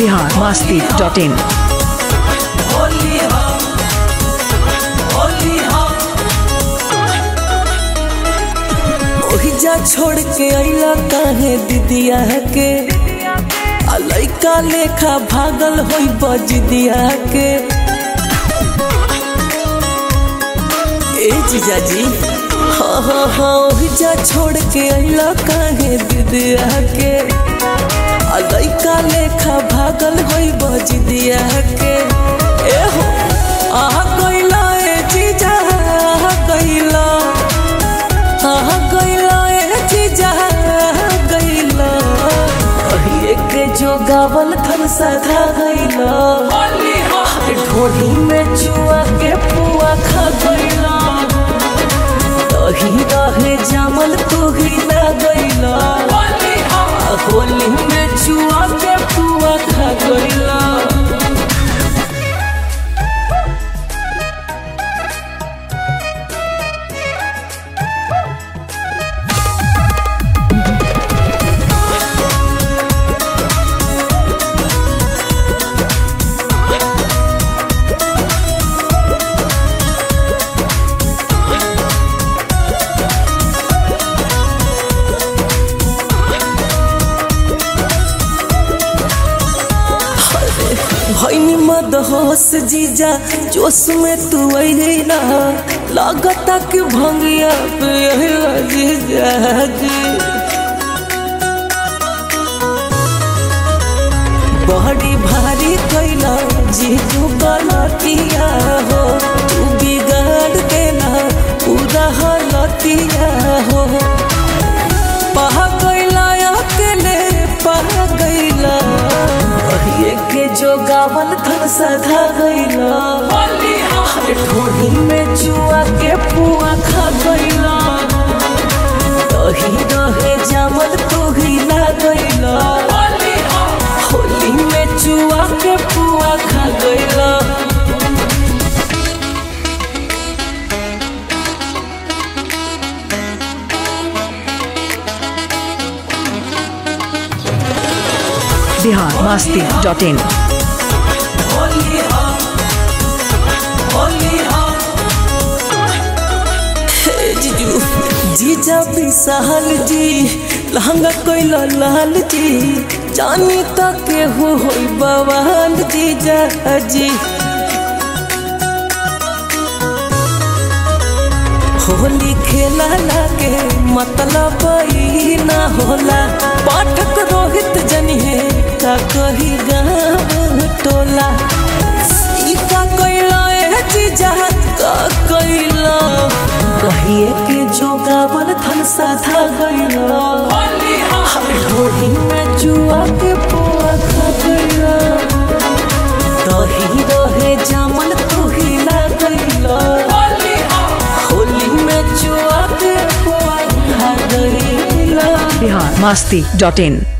Bihar Masti dot in Holi हम होली हम ओहिजा छोड़ के अइला काहे दीदिया के आ लइका लेखा भागल होई बजदिया के ए जीजाजी हाँ हाँ हाँ ओहिजा छोड़ के अइला काहे दीदिया के आ लइका लेखा भागल होई बजदिया के ए हो आ गइला ए जीजा आ गइला आ गइला ए जीजा आ गइला कहिए के जो गावल थन सधा गइला ढोली में चुआ के पुआ खा गइला दही रहे जामल तू ही ना गइला होली में चुआ के पुआ खा गइला भैनी मद होश जीजा जोश में तू अइले ना लागता कि भंगिया पे अइला जीजा जी बड़ी भारी कैला जीजू गलतिया हो तू बिगाड़ देना पूरा हलतिया हो पह गइला अकेले पह गइला कहिए के जो गावल थन सधा गइला ढोली में जुआ के पुआ खा गइला दही रहे जामल तू ही ला गइला होली में जुआ के पुआ खा गइला बिहार मस्ती डॉट इन होली हम होली हम हे जीजू जीजा विशाल जी लहंगा कोइला लाल जी जानी तक केहू होई बवाल जीजा जी होली खेला लागे मतलब ई ना होला पाठक रोहित जनिए का कही गाँव टोला ई का कैला ए जीजा का कैला कहिए के जो गावल थन साधा गइला ढोली में जुआ के पुआ खा गइला दही रहे जामल तू ही ला गइला होली में जुआ के पुआ खा गइला बिहार मस्ती डॉट इन